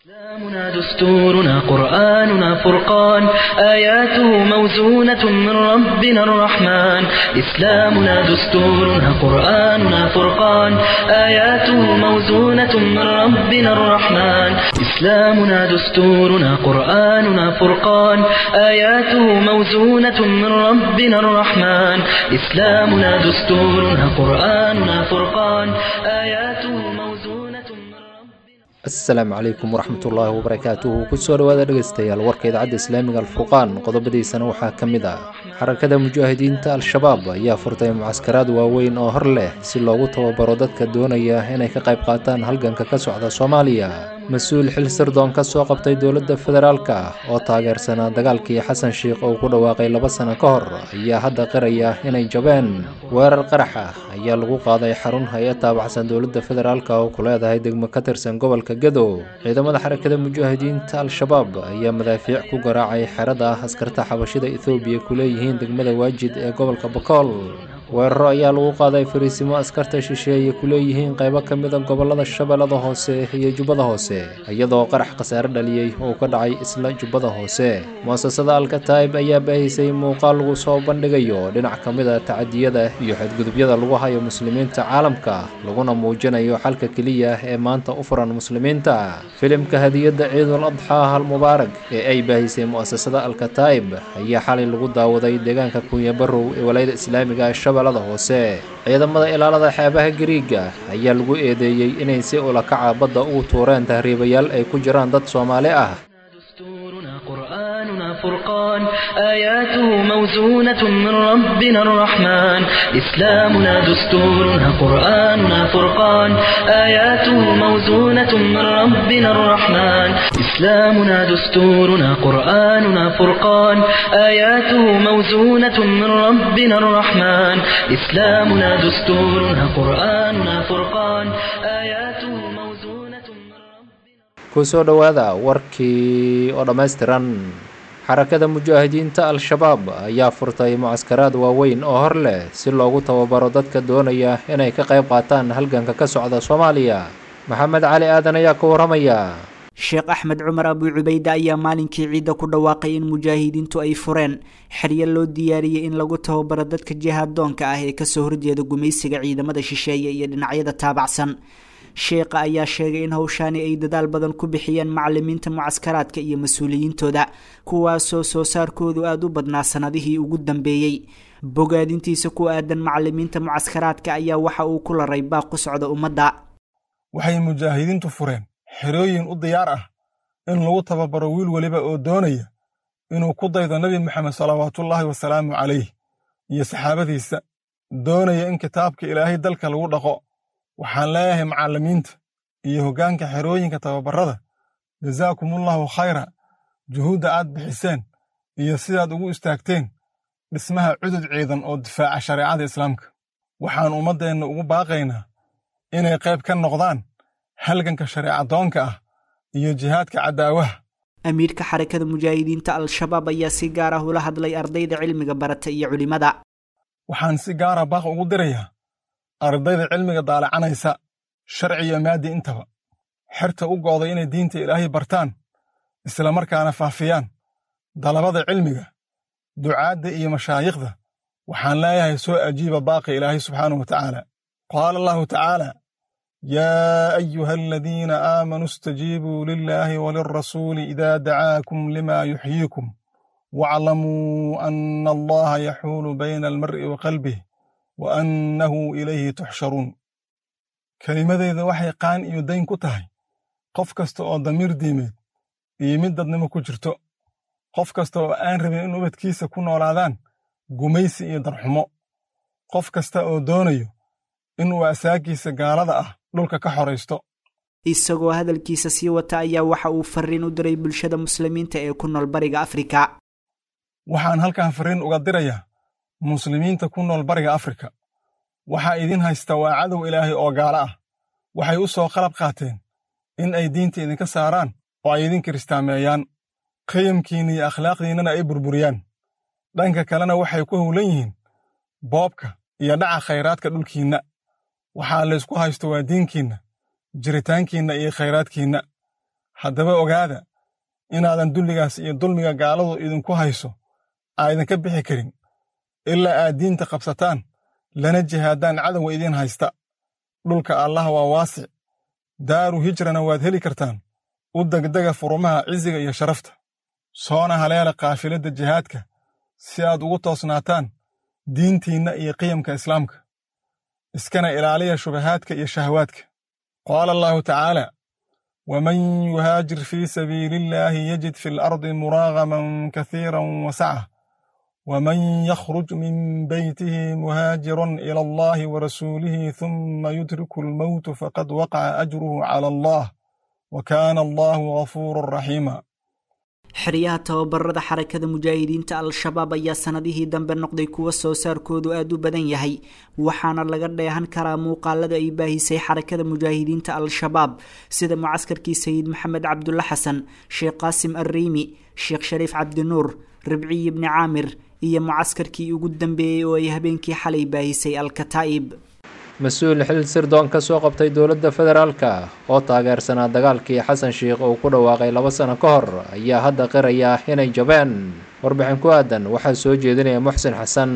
إسلامنا دستورنا قرآننا فرقان آياته موزونة من ربنا الرحمن إسلامنا دستورنا قرآننا فرقان آياته موزونة من ربنا الرحمن إسلامنا دستورنا قرآننا فرقان آياته موزونة من ربنا الرحمن إسلامنا دستورنا قرآننا فرقان آياته موزونة من ربنا asalaamu calaykum waraxmatullaahi wabarakaatuhu kusoo dhowaada dhegaystayaal warka idaacadda islaamiga alfurqaan qodobadiisana waxaa ka mid ah xarakada mujaahidiinta al-shabaab ayaa furtay mucaskaraad waaweyn oo hor leh si loogu tababaro dadka doonaya inay ka qayb qaataan halganka ka socda soomaaliya mas-uul xil sirdoon ka soo qabtay dowladda federaalka oo taageersanaa dagaalkii xasan sheikh oo ku dhawaaqay laba sano ka hor ayaa hadda qiraya inay jabeen weerar qarax ah ayaa lagu qaaday xarun hay-ad taabacsan dowladda federaalka oo ku leedahay degmo ka tirsan gobolka gadow ciidamada xarakada mujaahidiinta al-shabaab ayaa madaafiic ku garaacay xerada ah askarta xabashida ethoobiya ku leeyihiin degmada waajid ee gobolka bakool weeraro ayaa lagu qaaday fariisimo askarta shisheeye ku leeyihiin qaybo ka mida gobolada shabeellada hoose iyo jubbada hoose iyadoo qarax khasaare dhaliyey oo ka dhacay isla jubbada hoose muasasada alkataib ayaa baahisay muuqaal lagu soo bandhigayo dhinac ka mid a tacadiyada iyo xadgudubyada lagu hayo muslimiinta caalamka laguna muujinayo xalka keliya ee maanta u furan muslimiinta filimka hadiyadda ciidul adxaa almubaarak ee ay baahisay muasasada alkataib ayaa xalay lagu daawaday deegaanka kunyabarow ee walayada islaamiga shabeellada hoose ciidamada ilaalada xeebaha gariiga ayaa lagu eedeeyey inay si ulakaca badda ugu tuureen tahriibayaal ay ku jiraan dad soomaali ah دستورنا قرآننا فرقان آياته موزونة من ربنا الرحمن إسلامنا دستورنا قرآننا فرقان آياته موزونة من ربنا الرحمن إسلامنا دستورنا قرآننا فرقان آياته موزونة من ربنا الرحمن إسلامنا دستورنا قرآننا فرقان آياته موزونة من ربنا kusoo dhowaada warkii oo dhammaystiran xarakada mujaahidiinta al-shabaab ayaa furtay mucaskaraad waaweyn oo hor leh si loogu tababaro dadka doonaya inay ka qayb qaataan halganka ka socda soomaaliya maxamed cali aadan ayaa ka warramaya sheekh axmed cumar abu cubayde ayaa maalinkii ciidda ku dhawaaqay in mujaahidiintu ay fureen xeryo loo diyaariyey in lagu tababaro dadka jihaaddoonka ah ee kasoo horjeeda gumaysiga ciidamada shisheeye iyo dhinacyada taabacsan sheekha ayaa sheegay in howshaani ay dadaal badan ku bixiyeen macalimiinta mucaskaraadka iyo mas-uuliyiintooda kuwaasoo soo saarkoodu aada u badnaa sanadihii ugu dambeeyey bogaadintiisa ku aadan macalimiinta mucaskaraadka ayaa waxa uu ku laray baaq ku socda ummadda waxay mujaahidiintu fureen xerooyin u diyaar ah in lagu tababaro wiil weliba oo doonaya inuu ku daydo nebi moxamed salawaatullaahi wasalaamu calayh iyo saxaabadiisa doonaya in kitaabka ilaahay dalka lagu dhaqo waxaan leeyahay macallimiinta iyo hoggaanka xerooyinka tababarrada jazaakumullaahu khayra juhuudda aad bixiseen iyo sidaad ugu istaagteen dhismaha cudud ciidan oo difaaca shareecada islaamka waxaan ummaddeenna ugu baaqaynaa inay qayb ka noqdaan halganka shareecadoonka ah iyo jihaadka caddaawaha amiirka xarakada mujaahidiinta al-shabaab ayaa si gaar ah ula hadlay ardayda cilmiga barata iyo culimmada waxaan si gaara baaq ugu dirayaa ardayda cilmiga daalacanaysa sharci iyo maaddi intaba xerta u go'day inay diinta ilaahay bartaan islamarkaana faafiyaan dalabada cilmiga ducaadda iyo mashaayikhda waxaan leeyahay soo ajiiba baaqi ilaahay subxaanahu wa tacaala qaala allahu tacaala yaa ayuha aladiina aamanuu istajiibuu lilaahi walilrasuuli idaa dacaakum lima yuxyiikum waclamuu anna allaha yaxuulu bayna almar'i wa qalbih wa annahu ilayhi tuxsharuun kelimadeyda waxay qaan iyo dayn ku tahay qof kasta oo damiir diimeed iyo mid dadnimo ku jirto qof kasta oo aan rabin in ubadkiisa ku noolaadaan gumaysi iyo darxumo qof kasta oo doonayo inuu asaagiisa gaalada ah dhulka ka xoraysto isagoo hadalkiisa sii wata ayaa waxa uu fariin u diray bulshada muslimiinta ee ku nool bariga afrika waxaan halkan farriin uga dirayaa muslimiinta ku nool bariga afrika waxaa idin haysta waa cadow ilaahay oo gaalo ah waxay u soo qalab qaateen in ay diinta idinka saaraan oo ay idin kiristaameeyaan qiyamkiinna iyo akhlaaqdiinnana ay burburiyaan dhanka kalena waxay ku howlan yihiin boobka iyo dhaca khayraadka dhulkiinna waxaa laysku haysto waa diinkiinna jiritaankiinna iyo khayraadkiinna haddaba ogaada inaadan dulligaas iyo dulmiga gaaladu idinku hayso aydinka bixi karin ilaa aad diinta qabsataan lana jihaadaan cadowga idiin haysta dhulka allah waa waasic daaru hijrana waad heli kartaan u degdega furumaha cisiga iyo sharafta soona haleela kaafiladda jihaadka si aad ugu toosnaataan diintiinna iyo qiyamka islaamka iskana ilaaliya shubahaadka iyo shahawaadka qaala allaahu tacaala waman yuhaajir fii sabiili illaahi yajid fi alardi muraagaman kasiiran wasaca waman yakhruj min beytihi muhaajiran ila allahi warasuulihi thumma yudriku almowtu faqad waqaca ajruhu cala allah wa kaana allahu gafuuran raxiima xeryaha tababarada xarakada mujaahidiinta al-shabaab ayaa sanadihii dambe noqday kuwo soo saarkoodu aada u badan yahay waxaana laga dheehan karaa muuqaalada ay baahisay xarakada mujaahidiinta al-shabaab sida mucaskarkii sayid maxamed cabdulla xasan sheekh qaasim arriimi sheekh shariif cabdinuur ribciyi bni caamir iyo mucaskarkii ugu dambeeyey oo ay habeenkii xalay baahisay al-kataa'ib mas-uul xil sirdoon ka soo qabtay dowladda federaalka oo taageersanaa dagaalkii xasan sheikh uu ku dhawaaqay laba sano ka hor ayaa hadda qiraya inay jabeen warbixin ku aadan waxaa soo jeedinaya muxsin xasan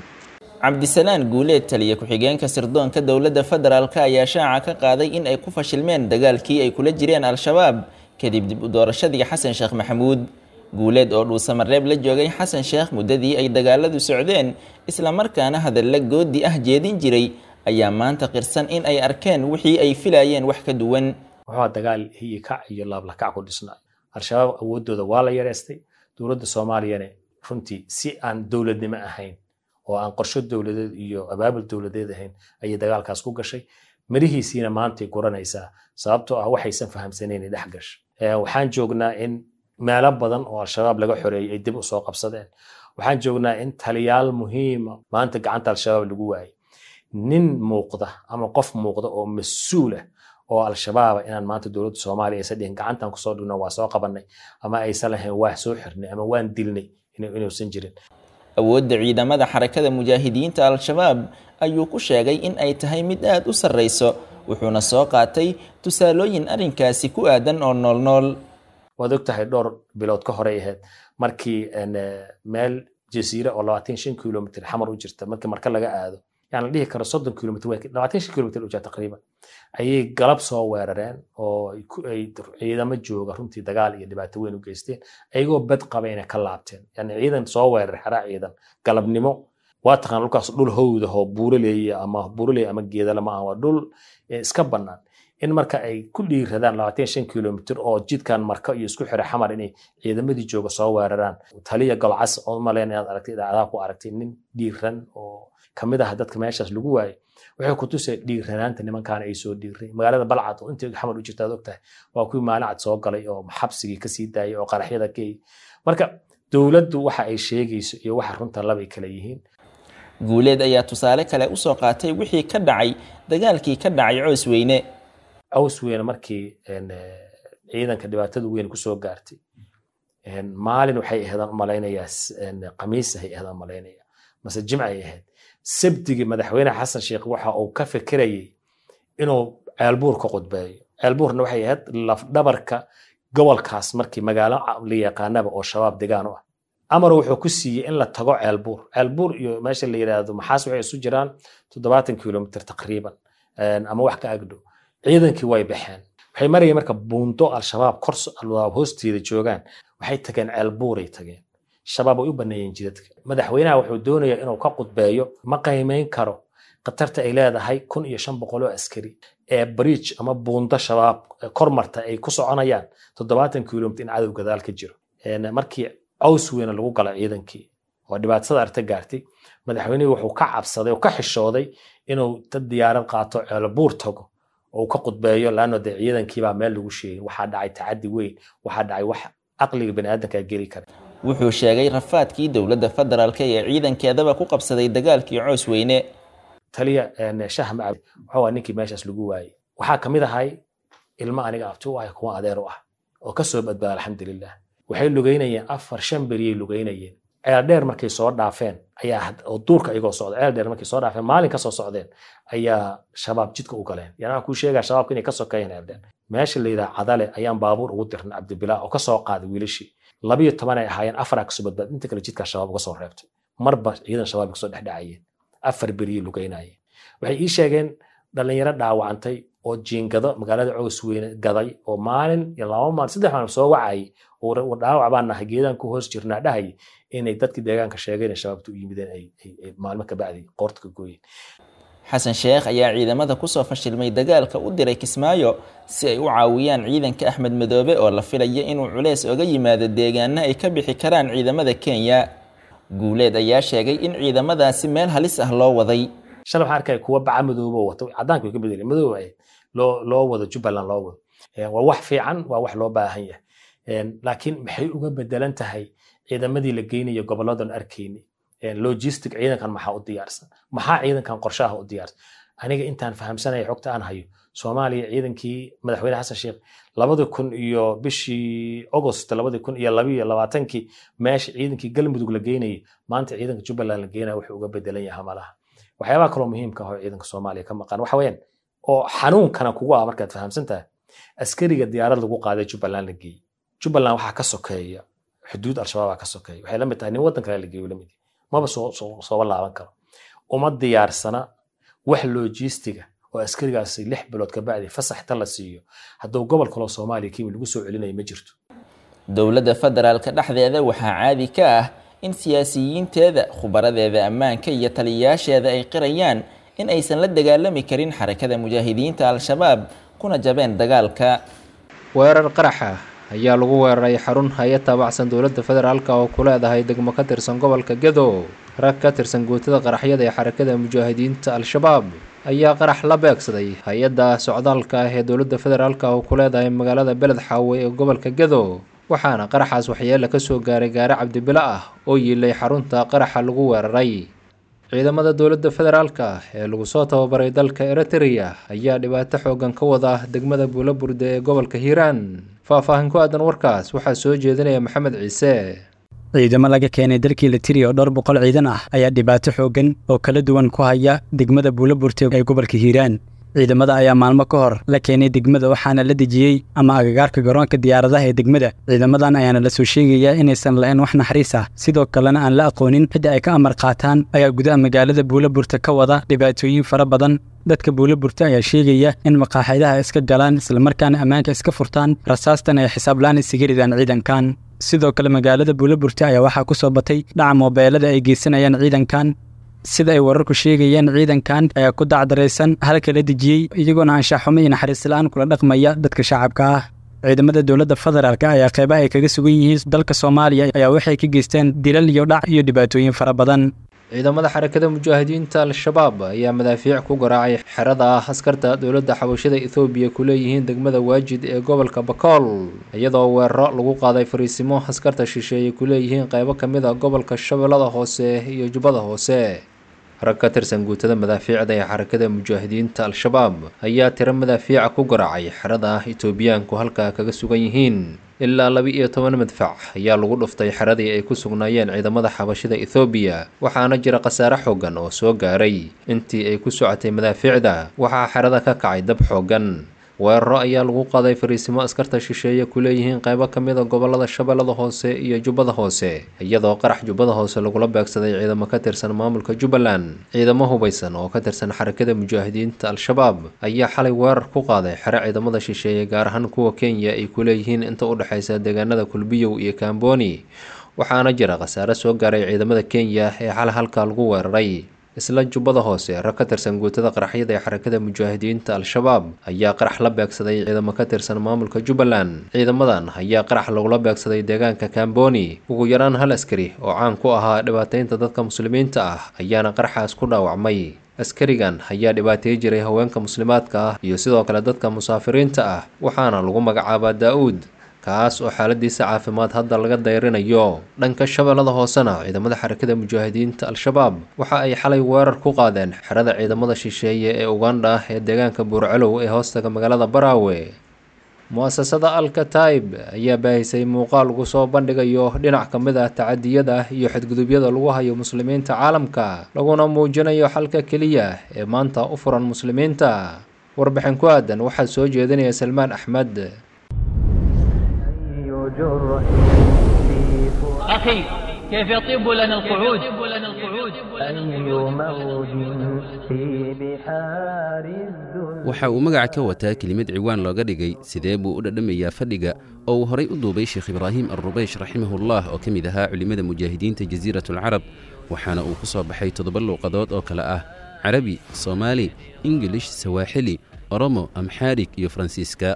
cabdisalaan guuleed taliya ku-xigeenka sirdoonka dowladda federaalk ayaa shaaca ka qaaday in ay ku fashilmeen dagaalkii ay kula jireen al-shabaab kadib dib u doorashadii xasan sheekh maxamuud guuleed oo dhuusamareeb la joogay xasan sheekh muddadii ay dagaaladu socdeen islamarkaana hadalla goodi ah jeedin jiray ayaa maanta qirsan in ay arkeen wixii ay filayeen wax ka duwan wuxuu dagaal hiyikac iyo laablakac ku dhisnaa al-shabaab awooddooda waa la yareystay dowladda soomaaliyana runtii si aan dowladnimo ahayn oo aan qorsho dowladeed iyo abaabul dowladeed ahayn ayay dagaalkaas ku gashay mirihiisiina maantay guranaysaa sababtoo ah waxaysan fahamsanayn dhex gashay waxaan joognaa in meelo badan oo al-shabaab laga xoreeyey ay dib usoo qabsadeen waxaan joognaa in taliyaal muhiima maanta gacanta al-shabaab lagu waayay nin muuqda ama qof muuqda oo mas-uul ah oo al-shabaaba inaan maanta dowladda soomaaliya aysan dhihin gacantan kusoo dhigno waa soo qabanay ama aysan lahayn waa soo xirnay ama waan dilnay inuusan jirin awoodda ciidamada xarakada mujaahidiinta al-shabaab ayuu ku sheegay in ay tahay mid aada u sarreyso wuxuuna soo qaatay tusaalooyin arrinkaasi ku aadan oo noolnool waad og tahay dhowr bilood ka horey ahayd markii meel jasiire oo labaatan shan kilomitr xamar u jirta markii marka laga aado yani la dhihi karo soddon kilomitr labaatan shan kilomitr u jirta taqriiban ayay galab soo weerareen oo ay ciidamo jooga runtii dagaal iyo dhibaato weyn u geysteen ayagoo bad qaba inay ka laabteen yani ciidan soo weeraray xeraa ciidan galabnimo waa taqaan dhulkaas dhul howda oo buuraleeya ama buuraleeya ama geedala ma aha waa dhul iska bannaan in marka ay ku dhiiradaan labaatan shan kilomitr oo jidkan marka iyo isku xira xamar inay ciidamadii jooga soo weeraraan taliya golcas oo maleyn inaad aragtay idaacadaha ku aragtay nin dhiiran oo kamid ah dadka meeshaas lagu waayay waxay ku tusay dhiiranaanta nimankaana ay soo dhiiray magaalada balcad oo intii xamar u jirta ad ogtahay waa kuwii maalin cad soo galay oo xabsigii kasii daayay oo qaraxyada geey marka dowladdu waxa ay sheegayso iyo waxa runta labay kala yihiin guuleed ayaa tusaale kale usoo qaatay wixii ka dhacay dagaalkii ka dhacay coos weyne caws weyne markii ciidanka dhibaatada weyn kusoo gaartay maalin waxay ahaydaan umalaynayaa khamiis ahay ahaydaan umalaynaya mase jimcay ahayd sabdigii madaxweyne xasan sheekh waxa uu ka fikirayay inuu ceelbuur ka qudbeeyo ceelbuurna waxay ahayd lafdhabarka gobolkaas markii magaalo la yaqaanaba oo shabaab degaan u ah amar wuxuu ku siiyey in la tago ceelbuur ceelbuur iyo meesha la yidhaahdo maxaas waxay isu jiraan toddobaatan kilomitr taqriiban ama wax ka agdhow ciidankii way baxeen waxay marayeen marka buundo al-shabaab kor hoosteeda joogaan waxay tageen ceelbuuray tageen shabaab way u baneeyeen jidadka madaxweynaha wuxuu doonayaa inuu ka qudbeeyo ma qiimeyn karo khatarta ay leedahay kun iyo shan boqol oo askari ee bridge ama buundo shabaab kormarta ay ku soconayaan toddobaatan kilomitr in cadow gadaal ka jiro markii caws weyne lagu gala ciidankii oo dhibaatada arta gaartay madaxweynihii wuxuu ka cabsaday oo ka xishooday inuu dad diyaarad qaato ceelbuur tago oo ka qudbeeyo laano dee ciidankiibaa meel lagu sheegin waxaa dhacay tacadi weyn waxaa dhacay wax caqliga baniaadanka geli kara wuxuu sheegay rafaadkii dowladda federaalk ee ciidankeedaba ku qabsaday dagaalkii coos weyne taliya shah macab wuxuu ninkii meeshaas lagu waayey waxaa kamid ahay ilmo aniga abti u ah kuwa adeer u ah oo kasoo badbaada alxamdulilah waxay lugeynayeen afar shan beriyay lugeynayeen ceeldheer markay soo dhaafeen ayaa oo duurka iyagoo socda ceeldheer markay soo dhaafeen maalin kasoo socdeen ayaa shabaab jidka u galeen yani waxaan kuu sheegaa shabaabka inay ka sokeeyeen ceeldheer meesha la yidhaha cadale ayaan baabuur ugu dirnay cabdibilaa oo kasoo qaaday wiilashii labiyo toban ay ahaayeen afaraa kasoo badbaad inta kale jidkaa shabaab uga soo reebtay marba ciidan shabaab kasoo dhexdhacayeen afar beriyey lugeynayeen waxay ii sheegeen dhalinyaro dhaawacantay oo jiingado magaalada cows weyne gaday oo maalin iyo laba maalin saddex maalin soo wacayay oo dhaawac baan nahay geedaan ku hoos jirnaa dhahayay inay dadkii deegaanka sheegeen ee shabaabta u yimideen ay maalmo ka bacdi qoorta ka gooyeen xasan sheekh ayaa ciidamada kusoo fashilmay dagaalka u diray kismaayo si ay u caawiyaan ciidanka axmed madoobe oo la filaya inuu culeys oga yimaado deegaana ay ka bixi karaan ciidamada kenya guuleed ayaa sheegay in ciidamadaasi meel halis ah loo waday shalay waxaan arkaya kuwa baca madoobo wato cadaanka way ka bedeleen madooba ay loo loo wado jubbaland loo wado waa wax fiican waa wax loo baahan yahay laakiin maxay uga bedelan tahay ciidamadii la geynayo goboladan arkayni logistic ciidankan maxaa u diyaarsan maxaa ciidankan qorshaha u diyaarsan aniga intaan fahamsanaya xogta aan hayo soomaaliya ciidankii madaxweyne xasan sheekh labadi kun iyo bishii august labadi kun iyo labiyo labaatankii meesha ciidankii galmudug la geynayay maanta ciidanka jubbaland la geynaya wuxuu uga bedelan yahay malaha waxyaabaha kaloo muhiimka ah oo ciidanka soomaaliya ka maqan waxa weeyaan oo xanuunkana kugu ah markaad fahamsan tahay askariga diyaarad lagu qaaday jubbaland la geeyey jubbaland waxaa ka sokeeya xuduud al-shabaabaa ka sokeeya waxay la mid tahay nin waddan kale la geeyo lamid maba sooba laaban karo uma diyaarsana wax logistiga oo askarigaasi lix bilood ka bacdi fasaxta la siiyo hadduu gobol kaloo soomaaliya kimi lagu soo celinayo ma jirto dowladda federaalka dhexdeeda waxaa caadi ka ah in siyaasiyiinteeda khubaradeeda ammaanka iyo taliyayaasheeda ay qirayaan in aysan la dagaalami karin xarakada mujaahidiinta al-shabaab kuna jabeen dagaalka weerar qaraxa ayaa lagu weeraray xarun hay-ad taabacsan dowladda federaalk oo ku leedahay degmo ka tirsan gobolka gedo rag ka tirsan guutada qaraxyada ee xarakada mujaahidiinta al-shabaab ayaa qarax la beegsaday hay-adda socdaalka ah ee dowladda federaalk oo ku leedahay magaalada beled xaawe ee gobolka gedo waxaana qaraxaas waxyeele ka soo gaaray gaari cabdibilo ah oo yiilay xarunta qaraxa lagu weeraray ciidamada dowladda federaalka ee lagu soo tababaray dalka eritrea ayaa dhibaato xoogan ka wada degmada buulaburde ee gobolka hiiraan faahfaahin ku aadan warkaas waxaa soo jeedinaya maxamed ciise ciidamo laga keenay dalkii litiri oo dhowr boqol ciidan ah ayaa dhibaato xoogan oo kala duwan ku haya degmada buulaburte ee gobolka hiiraan ciidamada ayaa maalmo ka hor la keenay degmada waxaana la dejiyey ama agagaarka garoonka diyaaradaha ee degmada ciidamadan ayaana la soo sheegayaa inaysan lahayn wax naxariis ah sidoo kalena aan la aqoonin cidda ay ka amar qaataan ayaa gudaha magaalada buulaburta ka wada dhibaatooyin fara badan dadka buulaburta ayaa sheegaya in maqaaxidaha iska galaan islamarkaana ammaanka iska furtaan rasaastan ay xisaablaan isaga ridaan ciidankan sidoo kale magaalada buulaburta ayaa waxaa ku soo batay dhaca moobeelada ay geysanayaan ciidankan sida ay wararku sheegayeen ciidankan ayaa ku dacdaraysan halka la dejiyey iyagoona anshaxumo iyo naxariis la-aan kula dhaqmaya dadka shacabka ah ciidamada dowladda federaalk ayaa qeybaha ay kaga sugan yihiin dalka soomaaliya ayaa waxay ka geysteen dilal iyo dhac iyo dhibaatooyin fara badan ciidamada xarakada mujaahidiinta al-shabaab ayaa madaafiic ku garaacay xerada ah askarta dowladda xabashada ethoobiya ku leeyihiin degmada waajid ee gobolka bakool iyadoo weeraro lagu qaaday fariisimo askarta shisheeye ku leeyihiin qeybo ka mid a gobolka shabeellada hoose iyo jubbada hoose rag ka tirsan guutada madaafiicda ee xarakada mujaahidiinta al-shabaab ayaa tiro madaafiica ku garaacay xerada etoobiyaanku halkaa kaga sugan yihiin ilaa laba iyo toban madfac ayaa lagu dhuftay xeradii ay ku sugnaayeen ciidamada xabashida ethoobiya waxaana jira khasaare xoogan oo soo gaaray intii ay ku socotay madaafiicda waxaa xerada ka kacay dab xoogan weeraro ayaa lagu qaaday fariisimo askarta shisheeye ku leeyihiin qeybo ka mid a gobolada shabeellada hoose iyo jubbada hoose iyadoo qarax jubbada hoose lagula beegsaday ciidamo ka tirsan maamulka jubbaland ciidamo hubaysan oo ka tirsan xarakada mujaahidiinta al-shabaab ayaa xalay weerar ku qaaday xero ciidamada shisheeye gaar ahaan kuwa kenya ay ku leeyihiin inta u dhexaysa deegaanada kulbiyow iyo kamboni waxaana jira khasaare soo gaaray ciidamada kenya ee xalay halkaa lagu weeraray isla jubbada hoose rag ka tirsan guutada qaraxyada ee xarakada mujaahidiinta al-shabaab ayaa qarax la beegsaday ciidamo ka tirsan maamulka jubbaland ciidamadan ayaa qarax lagula beegsaday deegaanka kamboni ugu yaraan hal askari oo caan ku ahaa dhibaateynta dadka muslimiinta ah ayaana qaraxaas ku dhaawacmay askarigan ayaa dhibaateey jiray haweenka muslimaadka ah iyo sidoo kale dadka musaafiriinta ah waxaana lagu magacaabaa daa-uud kaas oo xaaladiisa caafimaad hadda laga dayrinayo dhanka shabeellada hoosena ciidamada xarakada mujaahidiinta al-shabaab waxa ay xalay weerar ku qaadeen xerada ciidamada shisheeye ee ugandha ee deegaanka buurcelow ee hoostaga magaalada baraawe mu-asasada alkataib ayaa baahisay muuqaal lagu soo bandhigayo dhinac ka mid ah tacadiyada iyo xadgudubyada lagu hayo muslimiinta caalamka laguna muujinayo xalka keliya ee maanta u furan muslimiinta warbixin ku aadan waxaa soo jeedinaya salmaan axmed أخي كيف يطيب لنا القعود أي موج في بحار الذل waxa uu magaca ka wataa kelimad ciwaan looga dhigay sidee buu u dhadhamayaa fadhiga oo uu horay u duubay sheekh ibraahim alrubeysh raximahullah oo ka mid ahaa culimmada mujaahidiinta jasiiratulcarab waxaana uu ku soo baxay toddoba luuqadood oo kale ah carabi soomaali ingilish sawaaxili oromo amxaarig iyo faransiiska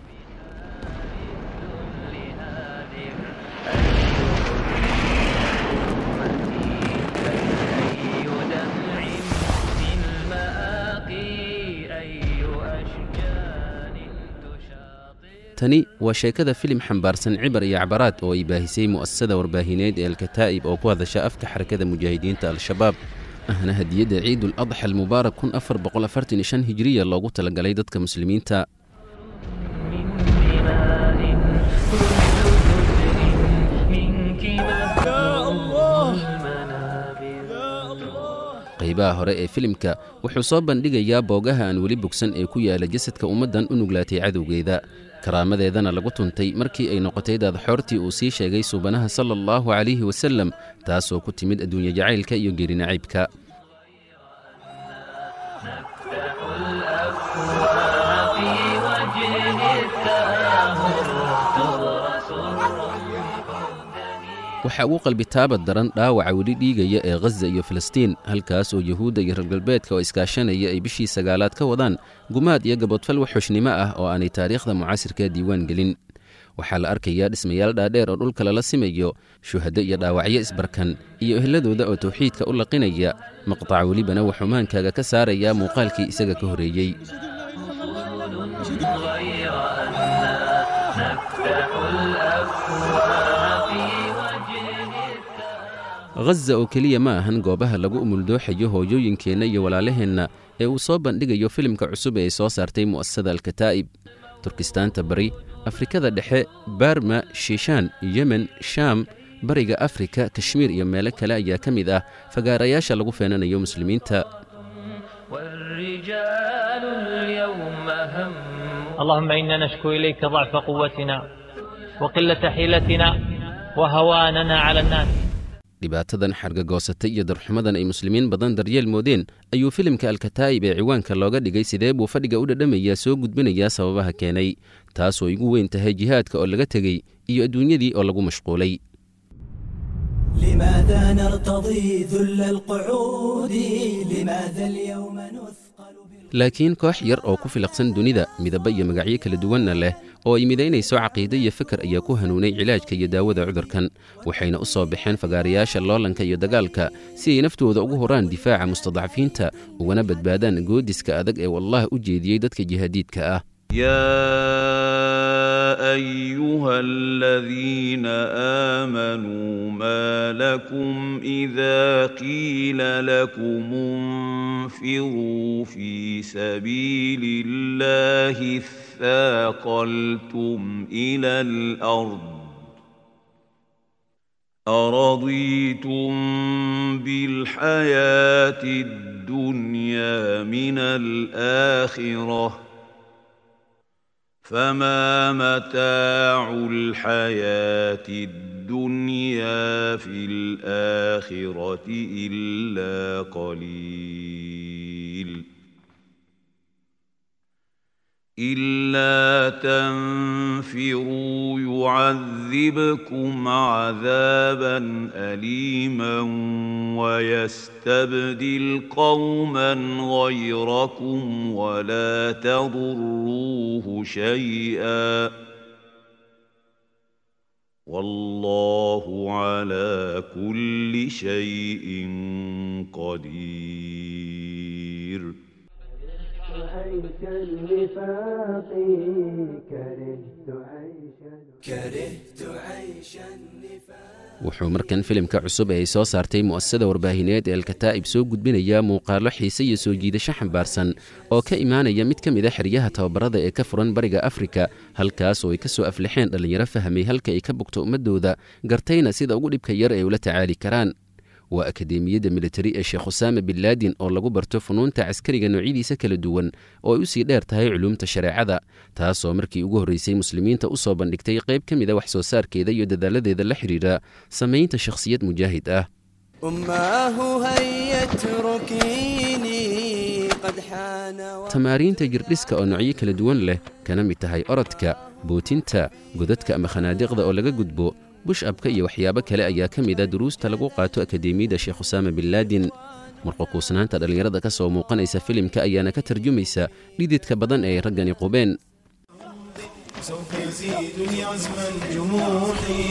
tani waa sheekada filim xambaarsan cibar iyo cabaraad oo ay baahisay mu'asasada warbaahineed ee alkataa'ib oo ku hadasha afka xarakada mujaahidiinta al-shabaab ahna hadiyadda ciidul adxa almubaarak kun afar boqol afartan iyo shan hijiriya loogu talagalay dadka muslimiinta qaybaha hore ee filimka wuxuu soo bandhigayaa boogaha aan weli bogsan ee ku yaala jasadka ummaddan u nuglaatay cadowgeeda karaamadeedana lagu tuntay markii ay noqotay daadxoortii uu sii sheegay suubanaha sala allahu calayhi wasalem taasoo ku timid adduunye jacaylka iyo geerinacaybka waxaa ugu qalbitaabad daran dhaawaca weli dhiigaya ee khaza iyo filistiin halkaas oo yuhuudda iyo reer galbeedka oo iskaashanaya ay bishii sagaalaad ka wadaan gumaad iyo gabodfal wax xushnimo ah oo aanay taariikhda mucaasirka diiwaan gelin waxaa la arkayaa dhismayaal dhaadheer oo dhulka lala simayo shuhaddo iyo dhaawacyo isbarkan iyo ehladooda oo tawxiidka u laqinaya maqtac welibana wuxuu maankaaga ka saarayaa muuqaalkii isaga ka horreeyey khaza oo keliya ma ahan goobaha lagu umuldooxayo hooyooyinkeenna iyo walaalaheenna ee uu soo bandhigayo filimka cusub ee ay soo saartay mu'asasada alkataa'ib turkistaanta bari afrikada dhexe barma shiishaan yemen shaam bariga afrika kashmiir iyo meelo kale ayaa ka mid ah fagaarayaasha lagu feenanayo muslimiinta والرجال اليوم هم اللهم إنا نشكو إليك ضعف قوتنا وقلة حيلتنا وهواننا على الناس dhibaatadan xargagoosatay iyo darxumadan ay muslimiin badan daryeel moodeen ayuu filimka alkataa'ib ee ciwaanka looga dhigay sidee buu fadhiga u dhadhamayaa soo gudbinayaa sababaha keenay taasoo igu weyn tahay jihaadka oo laga tegey iyo adduunyadii oo lagu mashquulay لماذا نرتضي ذل القعود لماذا اليوم نثقل laakiin koox yar oo ku filaqsan dunida midaba iyo magacyo kala duwanna leh oo ay midaynayso caqiide iyo fikar ayaa ku hanuunay cilaajka iyo daawada cudurkan waxayna u soo baxeen fagaarayaasha loolanka iyo dagaalka si ay naftooda ugu horaan difaaca mustadcafiinta ugana badbaadaan goodiska adag ee wallah u jeediyey dadka jihaadiidka ah يا ايها الذين امنوا ما لكم اذا قيل لكم انفروا في سبيل الله اثاقلتم الى الارض أرضيتم بالحياة الدنيا من الآخرة فما متاع الحياة الدنيا في الآخرة إلا قليل إلا تنفروا يعذبكم عذابا أليما ويستبدل قوما غيركم ولا تضروه شيئا والله على كل شيء قدير عيش النفاق كرهت عيش كرهت عيش النفاق wuxuu markan filimka cusub ee ay soo saartay mu'asasada warbaahineed ee alkataa'ib soo gudbinayaa muuqaallo xiise iyo soo jiidasho xambaarsan oo ka imaanaya mid ka mid a xeryaha tababarada ee ka furan bariga afrika halkaas oo ay ka soo aflixeen dhallinyaro fahmay halka ay ka bogto ummaddooda gartayna sida ugu dhibka yar ay ula tacaali karaan waa akadeemiyadda militari ee sheekh usaama bin laadin oo lagu barto funuunta caskariga noocyadiisa kala duwan oo ay u sii dheer tahay culuumta shareecada taasoo markii ugu horraysay muslimiinta u soo bandhigtay qayb ka mid a wax soo saarkeeda iyo dadaaladeeda la xidhiidha samaynta shakhsiyad mujaahid ah أماه هيا اتركيني قد حان tamaariinta jirdhiska oo noocyo kala duwan leh kana mid tahay orodka bootinta godadka ama khanaadiqda oo laga gudbo bush-abka iyo waxyaabo kale ayaa ka mid a duruusta lagu qaato akadeemiyadda sheekh usaama bin laadin marqakuusnaanta dhallinyarada ka soo muuqanaysa filimka ayaana ka tarjumaysa dhididka badan ee ay raggani qubeen سوف يزيدني عزما جموحي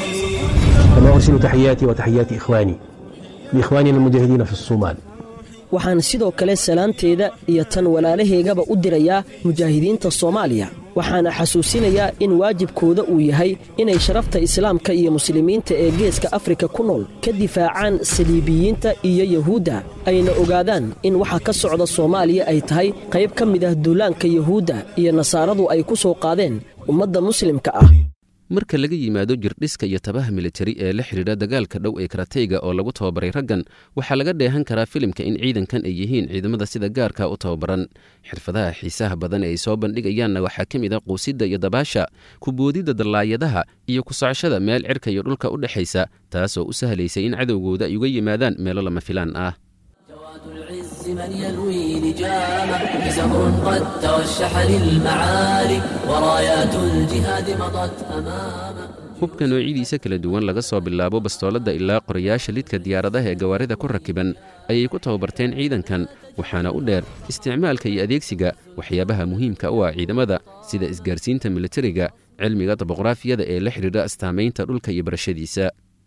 كما أرسل تحياتي وتحيات إخواني لإخواننا المجاهدين في الصومال waxaan sidoo kale salaanteeda iyo tan walaalahaygaba u dirayaa mujaahidiinta soomaaliya waxaana xasuusinayaa in waajibkooda uu yahay inay sharafta islaamka iyo muslimiinta ee geeska afrika ku nool ka difaacaan saliibiyiinta iyo yahuudda ayna ogaadaan in waxa ka socda soomaaliya ay tahay qayb ka mid ah duulaanka yahuudda iyo nasaaradu ay ku soo qaadeen ummadda muslimka ah marka laga yimaado jirdhiska iyo tabaha militari ee la xidhiidha dagaalka dhow ee karatayga oo lagu tababaray raggan waxaa laga dheehan karaa filimka in ciidankan ay yihiin ciidamada sida gaarka u tababaran xirfadaha xiisaha badan ee ay soo bandhigayaanna waxaa ka mid a quusidda iyo dabaasha kuboodidda dallaayadaha iyo ku socoshada meel cirka iyo dhulka u dhexaysa taasoo u sahlaysay in cadowgooda ay uga yimaadaan meelo lama filaan ah العز من يلوي لجامه بزهر قد توشح للمعالي ورايات الجهاد مضت أمامه hubka noocyadiisa kala duwan laga soo bilaabo bastooladda ilaa qorayaasha lidka diyaaradaha ee gawaarida ku rakiban ayay ku tababarteen ciidankan waxaana u dheer isticmaalka iyo adeegsiga waxyaabaha muhiimka u ah ciidamada sida isgaarsiinta militariga cilmiga daboqraafiyada ee la xidhiidha astaamaynta dhulka iyo barashadiisa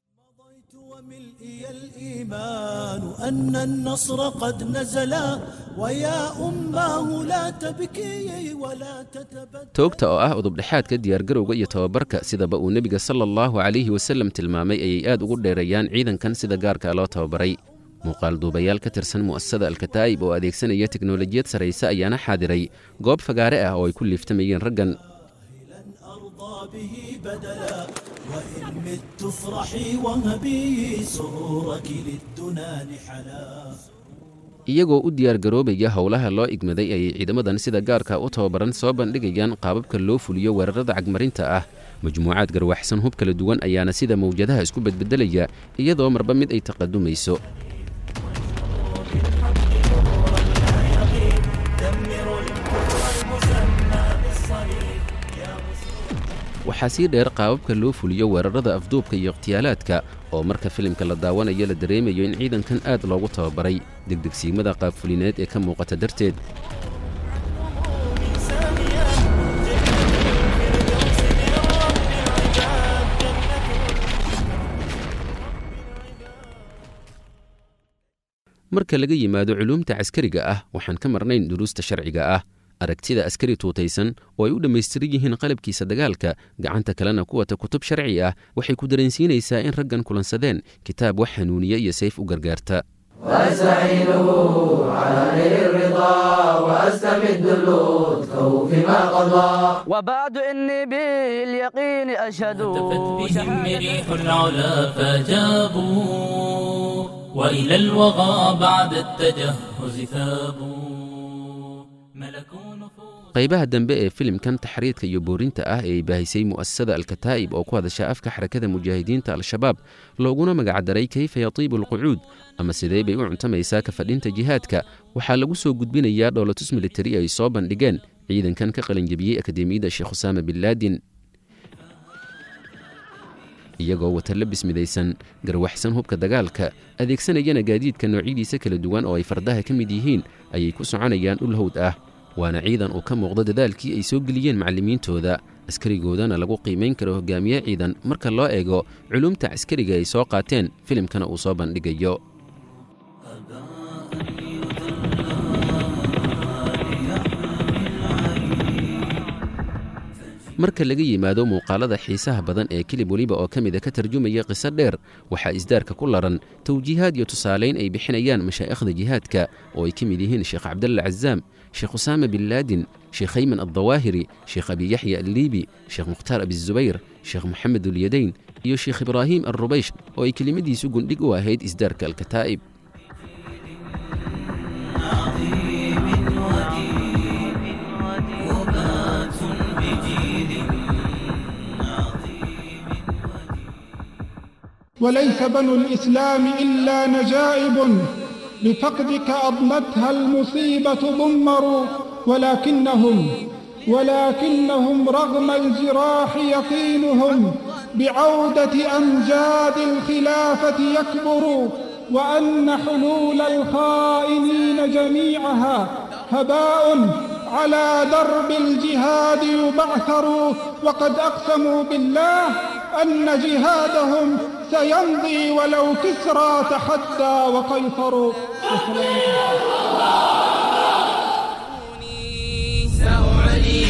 الإيمان أن النصر قد نزل ويا أماه لا تبكي ولا تتبدل toogta oo ah udubdhexaadka diyaargarowga iyo tababarka sidaba uu nebiga sala allahu calayhi wasallam tilmaamay ayay aad ugu dheereeyaan ciidankan sida gaarka loo tababaray muuqaal duubayaal ka tirsan mu'asasada alkataa'ib oo adeegsanaya teknolojiyad sarrayse ayaana xaadiray goob fagaare ah oo ay ku liiftamayeen raggan أرضى به بدلا وإن مت افرحي وهبي سرورك للدنا نحلا iyagoo u diyaargaroobaya howlaha loo igmaday ayay ciidamadan sida gaarka u tababaran soo bandhigayaan qaababka loo fuliyo weerarada cagmarinta ah majmuucaad garwaxsan hub kala duwan ayaana sida mawjadaha isku bedbedelaya iyadoo marba mid ay taqadumayso waxaa sii dheer qaababka loo fuliyo weerarada afduubka iyo ikhtiyaalaadka oo marka filimka la daawanayo la dareemayo in ciidankan aad loogu tababaray degdegsiimada qaabfulineed ee ka muuqata darteed marka laga yimaado culuumta caskariga ah waxaan ka marnayn duruusta sharciga ah aragtida askari tuutaysan oo ay u dhammaystiran yihiin qalabkiisa dagaalka gacanta kalena ku wata kutub sharci ah waxay ku dareensiinaysaa in raggan kulansadeen kitaab wax hanuuniya iyo sayf u gargaarta وأستعينه على نيل الرضا وأستمد اللطف فيما قضى وبعد إني باليقين أشهد هتفت بهم ريح العلا فجابوا وإلى الوغى بعد التجهز ثابوا ملكوا qaybaha dambe ee filimkan taxriidka iyo boorinta ah ee ay baahisay mu'asasada alkataa'ib oo ku hadasha afka xarakada mujaahidiinta al-shabaab looguna magacdaray kayfa yatiibu alqucuud ama sidee bay u cuntamaysaa ka fadhinta jihaadka waxaa lagu soo gudbinayaa dhoolatus militari ay soo bandhigeen ciidankan ka qalinjebiyey akadeemiyadda sheekh usaama bin laadin iyagoo wata labis midaysan garwaxsan hubka dagaalka adeegsanayana gaadiidka noocyadiisa kala duwan oo ay fardaha ka mid yihiin ayay ku soconayaan dhul hawd ah waana ciidan uu ka muuqdo dadaalkii ay soo geliyeen macallimiintooda askarigoodana lagu qiimayn karo hogaamiye ciidan marka loo eego culumta caskariga ay soo qaateen filimkana uu soo bandhigayo marka laga yimaado muuqaalada xiisaha badan ee kilib weliba oo ka mida ka tarjumaya qiso dheer waxaa isdaarka ku laran tawjiihaad iyo tusaalayn ay bixinayaan mashaa'ikhda jihaadka oo ay ka mid yihiin sheekh cabdalla cazaam sheekh usaama bin laadin sheekh ayman addawaahiri sheekh abi yaxya alliibi sheekh mukhtaar abizubayr sheekh moxamed ulyadayn iyo sheekh ibraahim alrubaysh oo ay kelimadiisu gundhig u ahayd isdaarka alkataa'ib وليس بنو الإسلام إلا نجائب بفقدك أضمتها المصيبة ضمروا ولكنهم ولكنهم رغم الجراح يقينهم بعودة أمجاد الخلافة يكبر وأن حلول الخائنين جميعها هباء على درب الجهاد يبعثر وقد أقسموا بالله أن جهادهم سيمضي ولو كسرى تحدى وقيصر سأعلي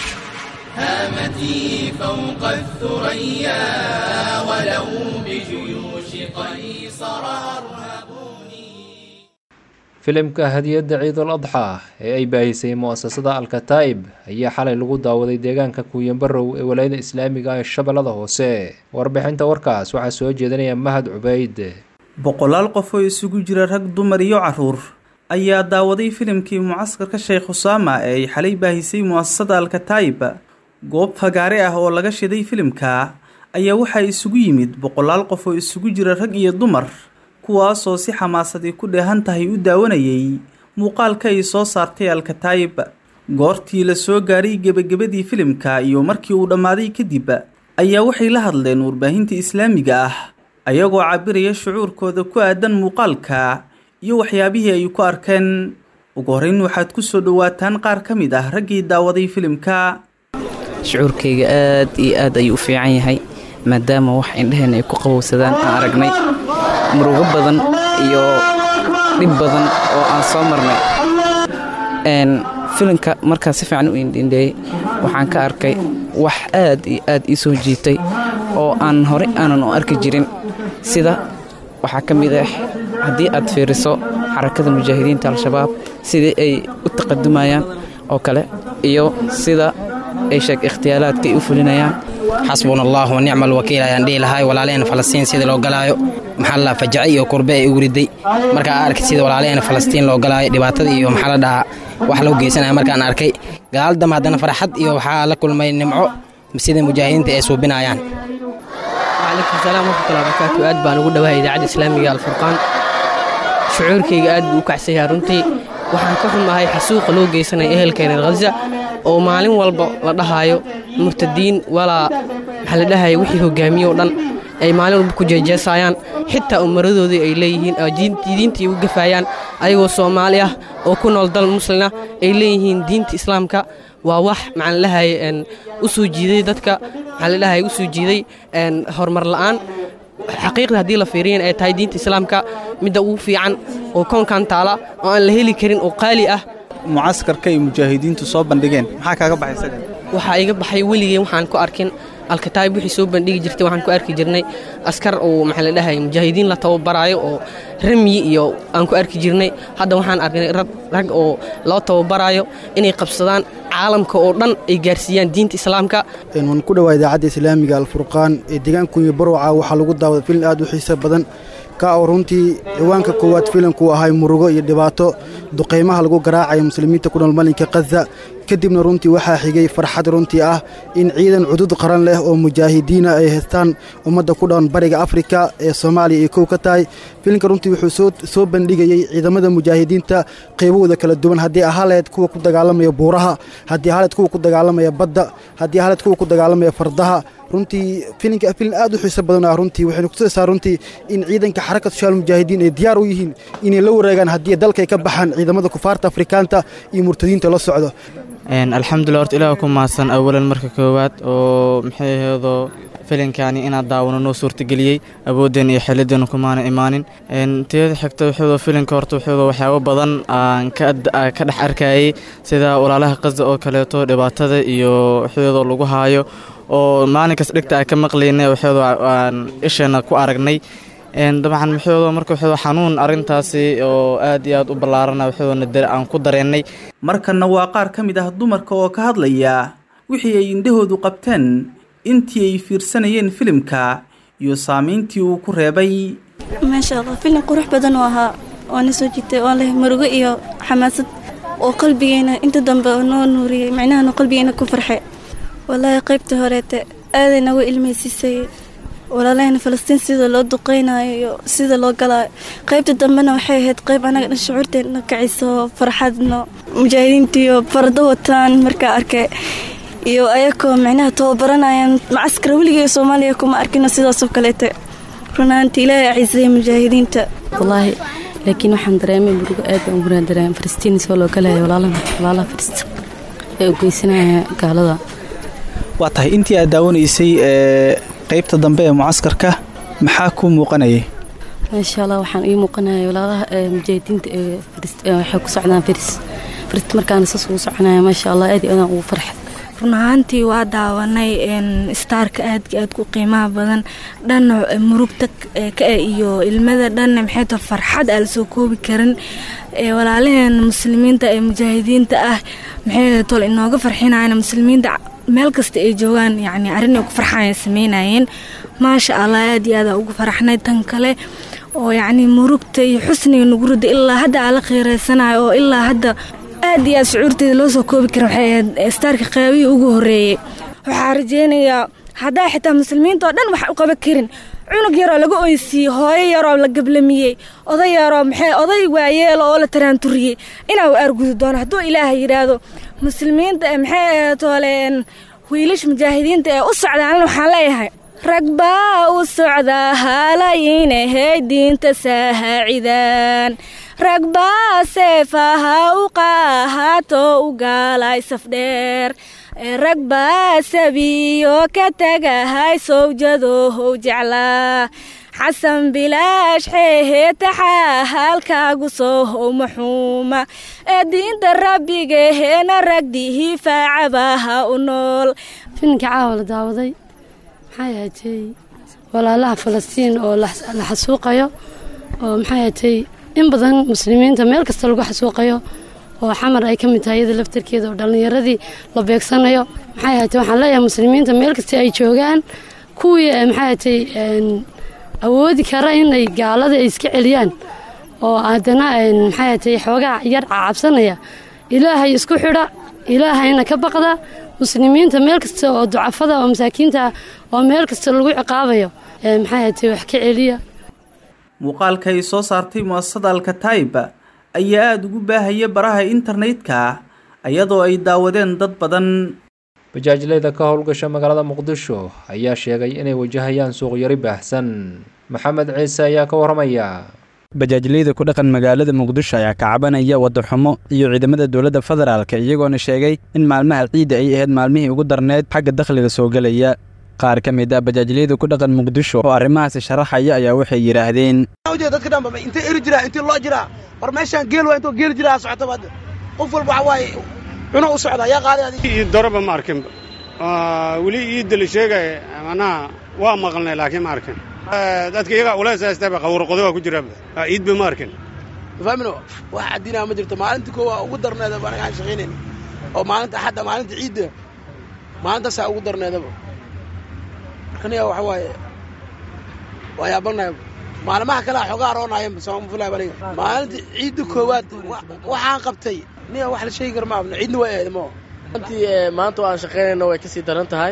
هامتي فوق الثريا ولو بجيوش قيصر أرهبوني filimka hadiyadda ciidul adxaa ee ay baahisay mu'asasada alkataa'ib ayaa xalay lagu daawaday deegaanka kuuyanbarow ee walaayada islaamiga ah ee shabeellada hoose warbixinta warkaas waxaa soo jeedinaya mahad cubayd boqolaal qof oo isugu jira rag dumar iyo caruur ayaa daawaday filimkii mucaskarka sheekh husaama ee ay xalay baahisay mu'asasada alkataa'ib goob fagaare ah oo laga shiday filimka ayaa waxaa isugu yimid boqolaal qof oo isugu jira rag iyo dumar kuwaasoo si xamaasadii ku dheehan tahay u daawanayay muuqaalka ay soo saartay alkataayib goortii la soo gaaray gebagabadii filimka iyo markii uu dhammaaday kadib ayaa waxay la hadleen warbaahinta islaamiga ah ayagoo cabiraya shucuurkooda ku aadan muuqaalka iyo waxyaabihii ay ku arkeen ugu horreyn waxaad ku soo dhowaataan qaar ka mid ah raggii daawaday filimka shucuurkayga aad iyo aad ayuu u fiican yahay maadaama wax indhaheenna ay ku qabowsadaan aan aragnay murugo badan iyo dhib badan oo aan soo marnay filimka markaa si fiican u indhindheeyey waxaan ka arkay wax aad iyo aad ii soo jiitay oo aan horey aanan u arki jirin sida waxaa ka mid ah haddii aad fiiriso xarakada mujaahidiinta al-shabaab sidii ay u taqadumayaan oo kale iyo sida ay sheeg ikhtiyaalaadka ay u fulinayaan xasbuna allah wa nicma alwakiil ayaan dhihi lahay walaalaheenna falastiin sida loo galaayo maxaa la dhahaa fajace iyo kurbe ay ugu riday markaa arkay sida walaalaheenna falastiin loo galaayo dhibaatada iyo maxaa la dhahaa wax loo geysanaya markaan arkay gadaal dambe haddana farxad iyo waxaa la kulmay nimco sida mujaahidiinta ay suubinayaan wcalaykum salaam waraxmatullahi barakaatu aad baan ugu dhawahay idaacadda islaamiga alfurqaan shucuurkayga aad buu u kacsanyahay runtii waxaan ka xumahay xasuuqa loo geysanaya ehelkeena khaza oo maalin walba la dhahaayo murtadiin walaa maxaa la dhahaya wixii hogaamiye oo dhan ay maalin walba ku jeejeesayaan xitaa umaradoodii ay leeyihiin diintii u gafaayaan ayagoo soomaali ah oo ku nool dal muslina ay leeyihiin diinta islaamka waa wax maxaa la dhahaya u soo jiiday dadka maxaa la dhahaya u soo jiiday horumar la'aan xaqiiqda haddii la fiiriyan ay tahay diinta islaamka midda ugu fiican oo koonkan taala oo aan la heli karin oo qaali ah mucaskarka ay mujaahidiintu soo bandhigeen maxaa kaaga baxay isagan waxaa iga baxay weligeen waxaan ku arkin alkataayib wixii soo bandhigi jirtay waxaan ku arki jirnay askar oo maxaa la dhahay mujaahidiin la tababaraayo oo ramyi iyo aan ku arki jirnay hadda waxaan arknay rag oo loo tababaraayo inay qabsadaan caalamka oo dhan ay gaarsiiyaan diinta islaamka waan ku dhawaa idaacadda islaamiga alfurqaan ee deegaankunya barwaca waxaa lagu daawada filin aad u xiiso badan ka oo runtii ciwaanka koowaad filimku ahay murugo iyo dhibaato duqaymaha lagu garaacaya muslimiinta ku nool malinka khaza kadibna runtii waxaa xigay farxad runtii ah in ciidan cudud qaran leh oo mujaahidiina ay haystaan ummadda ku dhowan bariga afrika ee soomaaliya ay kow ka tahay filimka runtii wuxuu soo bandhigayey ciidamada mujaahidiinta qaybahooda kala duwan haddii ahaleed kuwa ku dagaalamaya buuraha haddii ahaleed kuwa ku dagaalamaya badda haddii ahaleed kuwa ku dagaalamaya fardaha runtii filinka filin aad u xiiso badan ah runtii waxaynu kutusaysaa runtii in ciidanka xarakat shaal mujaahidiin ay diyaar u yihiin inay la wareegaan haddii dalkay ka baxaan ciidamada kufaarta afrikaanta iyo murtadiinta la socdo alxamdulilah horta ilaah ku mahadsan awalan marka koowaad oo maxay ahaydoo filinkaani inaan daawano noo suurtageliyey awoodeen iyo xeeladeena kumaana imaanin teeda xigta wuxuuda filinka horta wuxuuda waxyaabo badan aan ka dhex arkayay sida walaalaha qasda oo kaleeto dhibaatada iyo wuxuuda lagu haayo oo maalinkas dhigta aan ka maqlaynay wuxuuda aan isheena ku aragnay dabcan wuxuuda marka wuxuuda xanuun arrintaasi oo aad iyo aad u ballaarana wuxuudana aan ku dareennay markanna waa qaar ka mid ah dumarka oo ka hadlaya wixii ay indhahoodu qabteen intii ay fiirsanayeen filimka iyo saamayntii uu ku reebay maasha allah filim qurux badan oo ahaa oona soo jiitay oo leh murugo iyo xamaasad oo qalbigeena inta dambe noo nuuriyey micnahana qalbigeena ku farxe wallaahi qaybta horeete aaday nagu ilmaysiisay walaalahayna falastiin sida loo duqeynayo iyo sida loo galaayo qaybta dambena waxay ahayd qayb anaga dhan shucuurteena kacayso farxadno mujaahidiintiiyo fardo wataan markaa arkay iyo ayakoo micnaha tababaranayaan macaskara weligay soomaaliya kuma arkino sidaasoo kaleete runaanti ilaahay cisaya mujaahidiinta wallaahi laakiin waxaan dareemay murugo aad baan ugu dareemay falastiin soo loo galaya walaalaha falastiin ee u geysanaya gaalada waa tahay intii aad daawanaysay ee qaybta dambe ee mucaskarka maxaa kuu muuqanayay maasha allah waxaan ii muuqanaya walaalaha mujaahidiinta ee waxay ku socdaan faris farist markaana saas ugu soconaya maasha allah aad iyo aadaan ugu farxay run ahaantii waa daawanay staarka aadka aad ku qiimaha badan dhanna murugta ka iyo ilmada dhanna maxay tahay farxad aan lasoo koobi karin walaalaheena muslimiinta ee mujaahidiinta ah maxay tol inooga farxinayana muslimiinta meel kasta ay joogaan yacni arrin ay ku farxaan ay sameynayeen maasha allah aad iyo aada ugu faraxnay tan kale oo yacni murugta iyo xusniga nagu rida ilaa hadda aan la kheyraysanayo oo ilaa hadda aad iyo aad shucuurteeda loo soo koobi karin waxay ahayd staarka qaabihii ugu horreeyey waxaa rajeynayaa haddaa xitaa muslimiinta oo dhan wax u qaban karin cunug yaroo laga oysiiyey hooyo yaroo la gablamiyey oday yaroo maxay oday waayeelo oo la taraanturiyey inaa u aargudi doono hadduu ilaahay yidhaahdo muslimiinta maxay ahaytoole wiilasha mujaahidiinta ee u socdaan waxaan leeyahay rag baa u socdaa haalayiinahay diinta saahacidaan rag baa seefaha u qaahato u gaalay safdheer rag baa sabiyo ka tagahay sowjadohow jeclaa xasan bilaash xeehee taxaa halkaagu soo how maxuuma ee diinta rabbigaheena ragdihii faacabaha u nool filinka caawa la daawaday maxay ahatay walaalaha falastiin oo la xasuuqayo oo maxay ahatay in badan muslimiinta meel kasta lagu xasuuqayo oo xamar ay ka mid tahay iyada laftarkeeda oo dhallinyaradii la beegsanayo maxay ahatay waxaan leeyahay muslimiinta meel kasta ay joogaan kuwii maxay ahatay awoodi kara inay gaalada ay iska celiyaan oo haddana maxay ahatay xoogaa yar cacabsanaya ilaahay isku xidha ilaahayna ka baqda muslimiinta meel kasta oo ducafada oo masaakiinta oo meel kasta lagu ciqaabayo maxay ahatay wax ka celiya muuqaalka ay soo saartay mu'asasada alkataib ayaa aada ugu baahaya baraha internetka iyadoo ay daawadeen dad badan bajaajleyda ka howlgasha magaalada muqdisho ayaa sheegay inay wajahayaan suuqyari baahsan maxamed ciise ayaa ka waramaya bajaajleyda ku dhaqan magaalada muqdisho ayaa ka cabanaya waddaxumo iyo ciidamada dowladda federaalka iyagoona sheegay in maalmaha ciidda ay ahayd maalmihii ugu darneyd xagga dakhliga soo gelaya qaar ka mid ah bajaajleyda ku dhaqan muqdisho oo arrimahaasi sharaxaya ayaa waxay yidhaahdeen dadka dhanba intay eri jiraa intii loo jiraa war meeshaan geel waa intoo geel jiraa socota baad qof walba waxa waaye cuno u socda yaa qaaday adiga ii daraba ma arkin weli iidda la sheegaya manaha waa maqalnay laakiin ma arkin dadka iyagaa ulays haystaba qawrqodo waa ku jiraaba iidba ma arkin faamino wax cadinaa ma jirto maalinta koowa ugu darneedaba anaga aan shaqaynayn oo maalinta axadda maalinta ciidda maalintaasaa ugu darneedaba markaniya waxa waaye waa yaabanaya maalmaha kale a xoogaa aroonayan soomafulay aniga maalinta ciidda koowaad waxaan qabtay niya wax la sheegi kara ma abno ciidna waa ahayd mo runtii maanta oo aan shaqaynayno way ka sii daran tahay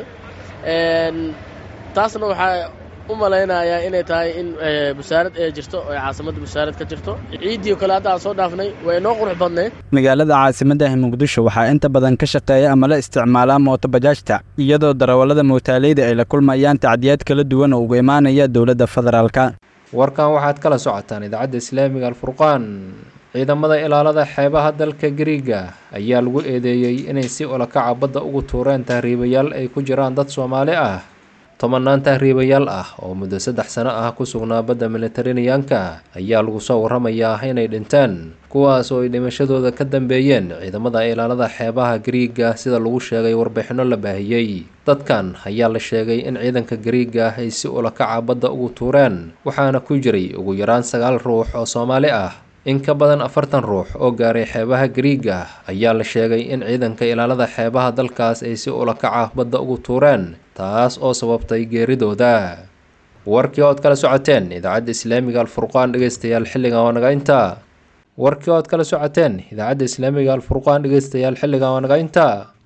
taasna waxaa u malaynayaa inay tahay in busaarad ee jirto oo caasimadda busaarad ka jirto ciiddii kale hadda aan soo dhaafnay way inoo qurux badnayd magaalada caasimaddaah muqdisho waxaa inta badan ka shaqeeya ama la isticmaalaa mooto bajaajta iyadoo darawallada mootaaleyda ay la kulmayaan tacdiyaad kala duwan oo uga imaanaya dowladda federaalka warkan waxaad kala socotaan idaacadda islaamiga alfurqaan ciidamada ilaalada xeebaha dalka gariiga ayaa lagu eedeeyey inay si olakaca badda ugu tuureen tahriibayaal ay ku jiraan dad soomaali ah tobanaan tahriibayaal ah oo muddo saddex sano ah ku sugnaa badda militarineyanka ayaa lagu soo warramayaa inay dhinteen kuwaas oo ay dhimashadooda ka dambeeyeen ciidamada ilaalada xeebaha gariiga sida lagu sheegay warbixinno la baahiyey dadkan ayaa la sheegay in ciidanka gariiga ay si ulakaca badda ugu tuureen waxaana ku jiray ugu yaraan sagaal ruux oo soomaali ah in ka badan afartan ruux oo gaaray xeebaha gariiga ayaa la sheegay in ciidanka ilaalada xeebaha dalkaas ay si ulakaca badda ugu tuureen taas oo sababtay geeridooda warkii ood kala socoteen idaacadda islaamiga alfurqaan dhegeystayaal xilligan waa naga intaa warkii ood kala socoteen idaacadda islaamiga alfurqaan dhegeystayaal xilligan waa naga intaa